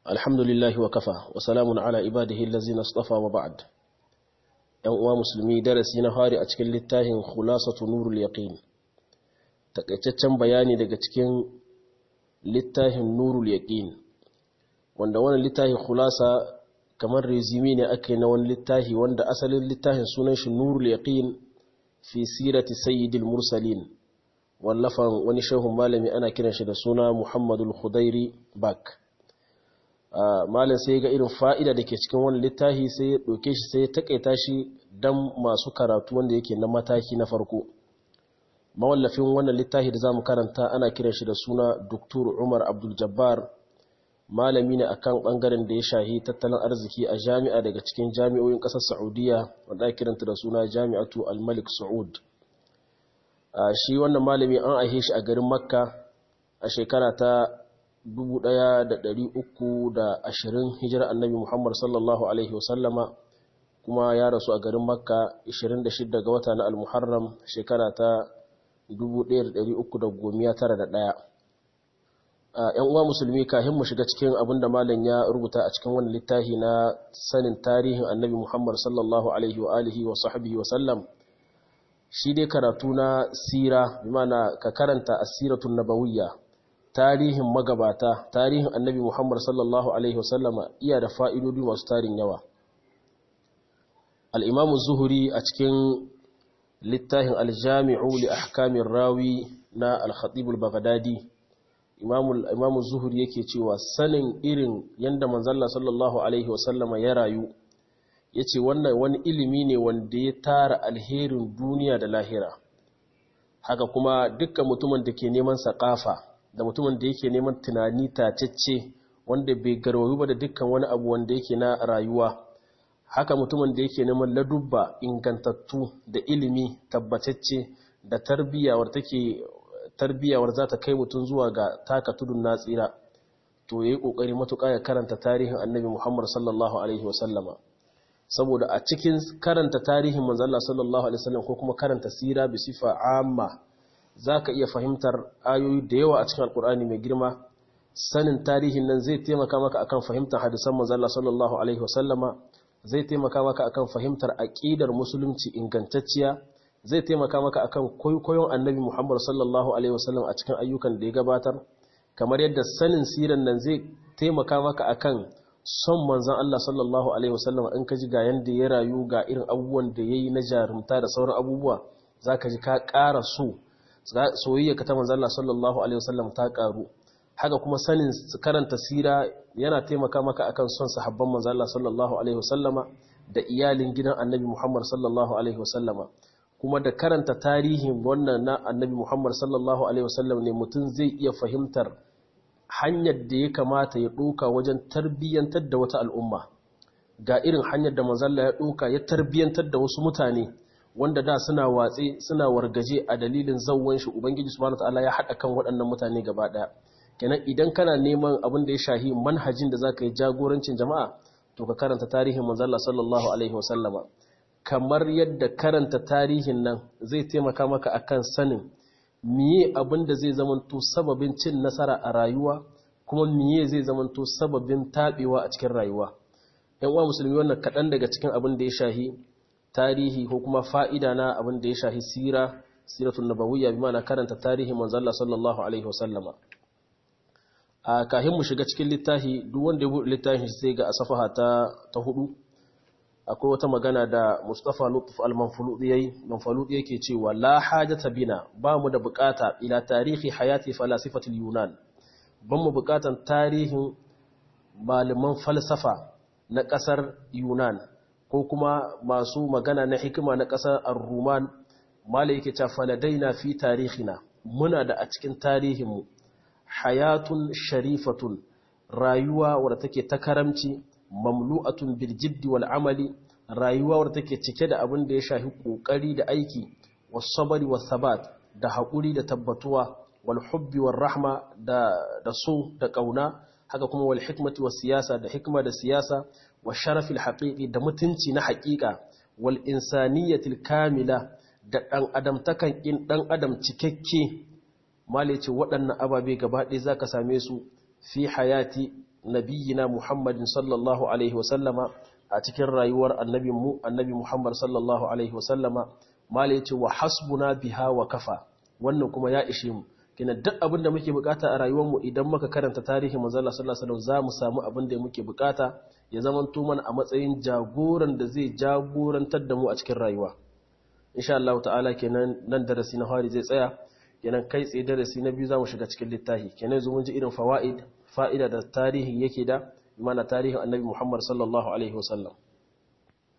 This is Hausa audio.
alhamdulillahi wa kafa wa salamun ala ibadihi allazina istafa wa ba'd yan uwa musulmi darasi na fari a cikin littafin khulasatu nurul yaqin takaitaccen bayani daga cikin littafin nurul yaqin wanda wannan littafin khulasa kamar resume ne ake na wani littafi wanda asalin littafin sunan shi nurul yaqin fi sirati sayyidil mursalin wallafan wani shehun malami ana kiran shi da suna muhammadul khudairi bak malin sai ga irin fa'ida da ke cikin wani littafi sai ya ɗauke shi sai ya taƙaita shi don masu karatu wanda yake na mataki na farko mawallafin wannan littafi da za mu karanta ana kiran shi da suna Dr. umar abdul jabbar malami ne akan ɓangaren da ya shahi tattalin arziki a jami'a daga cikin jami'o'in ƙasar saudiya wanda kiranta da suna jami'atu al-malik saud shi wannan malami an aihe shi a garin makka a shekara ta 1320 hijira annabi Muhammad sallallahu Alaihi wasallama kuma ya rasu a garin Makka 26 ga wata na Al-Muharram shekara ta 1391. ‘Yan uwa musulmi kahin mu shiga cikin abin da malam ya rubuta a cikin wani littafi na sanin tarihin annabi Muhammad sallallahu Alaihi wa alihi wa sahbihi wasallam shi dai karatu na sira bi mana ka karanta asiratun nabawiyya tarihin magabata tarihin annabi Muhammad sallallahu Alaihi wasallama iya da fa'idodi masu tarin yawa. Al'imamu Zuhuri a cikin littafin aljami'u li ahkamin rawi na al-Khatibul Baghdadi, Imamu Zuhuri yake cewa sanin irin yadda manzalla sallallahu Alaihi wasallama ya rayu, ya ce wannan wani ilimi ne wanda ya tara alherin duniya da lahira. Haka kuma dukkan mutumin da ke neman saƙafa da mutumin da yake neman tunani tacecce wanda bai garwayo ba da dukkan wani abu wanda yake na rayuwa haka mutumin da yake neman ladubba ingantattu da ilimi tabbatacce da tarbiyawar take tarbiyawar za ta kai mutum zuwa ga taka tudun na tsira to yayi kokari matuƙa ya karanta tarihin annabi Muhammad sallallahu alaihi wasallama saboda a cikin karanta tarihin manzo Allah sallallahu alaihi wasallam ko kuma karanta sira bi sifa amma za ka iya fahimtar ayoyi da yawa a cikin alkur'ani mai girma sanin tarihin nan zai taimaka maka akan fahimtar hadisan manzala sallallahu alaihi wasallama zai taimaka maka akan fahimtar aqidar musulunci ingantacciya zai taimaka maka akan koyon annabi Muhammad sallallahu alaihi wasallam a cikin ayyukan da ya gabatar kamar yadda sanin siran nan zai taimaka maka akan son manzon Allah sallallahu alaihi wasallam in ka ji ga yanda ya rayu ga irin abubuwan da yayi na jarumta da sauran abubuwa zaka ji ka ƙara so soyayya ka ta manzalla sallallahu alaihi wasallam ta karu haka kuma sanin karanta sira yana taimaka maka akan son sahabban manzalla sallallahu alaihi wasallama da iyalin gidan annabi Muhammad sallallahu alaihi wasallama kuma da karanta tarihin wannan na annabi Muhammad sallallahu alaihi wasallam ne mutum zai iya fahimtar hanyar da ya kamata ya ɗauka wajen tarbiyyantar da wata al'umma ga irin hanyar da manzalla ya ɗauka ya tarbiyyantar da wasu mutane wanda da suna watsi suna wargaje a dalilin zawon shi ubangiji subhanahu wataala ya hada kan waɗannan mutane gaba daya kenan idan kana neman abin da ya shahi manhajin da zaka yi jagorancin jama'a to ka karanta tarihin manzalla sallallahu alaihi wasallama kamar yadda karanta tarihin nan zai taimaka maka akan sanin miye abin da zai zamanto sababin cin nasara a rayuwa kuma miye zai zamanto sababin tabewa a cikin rayuwa yan uwa musulmi wannan kaɗan daga cikin abin da ya shahi tarihi ko kuma fa'ida na abin da ya shahi sira siratun nabawiyya bi mana karanta tarihi manzalla sallallahu alaihi wasallama a kahin mu shiga cikin littafi duk wanda ya buɗe littafin sai ga asafaha ta ta hudu akwai wata magana da Mustafa Lutf al-Manfaludi yayi Manfaludi yake cewa la hajata bina ba mu da bukata ila tarihi hayati falasifatul yunan ban mu bukatan tarihin malaman falsafa na kasar yunan ko kuma masu magana na hikima na ƙasar ar-ruman mala yake ta faladaina fi tarihina muna da a cikin tarihinmu hayatun sharifatun rayuwa wadda take ta karamci mamlu'atun bil jiddi wal amali rayuwa wadda take cike da abin da ya shafi kokari da aiki was sabari was sabat da hakuri da tabbatuwa wal hubbi war rahma da da so da kauna haka kuma wal hikmati was siyasa da hikma da siyasa wa sharafil haqiqi da mutunci na haqiqa wal insaniyatil kamila da dan adam takan in dan adam cikakke malice waɗannan ababe gaba ɗaya zaka same su fi hayati nabiyina Muhammadin sallallahu alaihi wasallama a cikin rayuwar annabi mu annabi Muhammad sallallahu alaihi wasallama mala yace wa hasbuna biha wa kafa wannan kuma ya ishe mu kina duk abin da muke bukata a rayuwar mu idan muka karanta tarihin manzo Allah sallallahu alaihi wasallam zamu samu abin da muke bukata ya zamanto mana a matsayin jagoran da zai jagorantar da mu a cikin rayuwa insha Allah ta'ala kenan nan darasi na fari zai tsaya kenan kai tsaye darasi na biyu zamu shiga cikin littafi kenan yanzu mun ji irin fawaid fa'ida da tarihi yake da mana tarihin annabi Muhammad sallallahu alaihi wasallam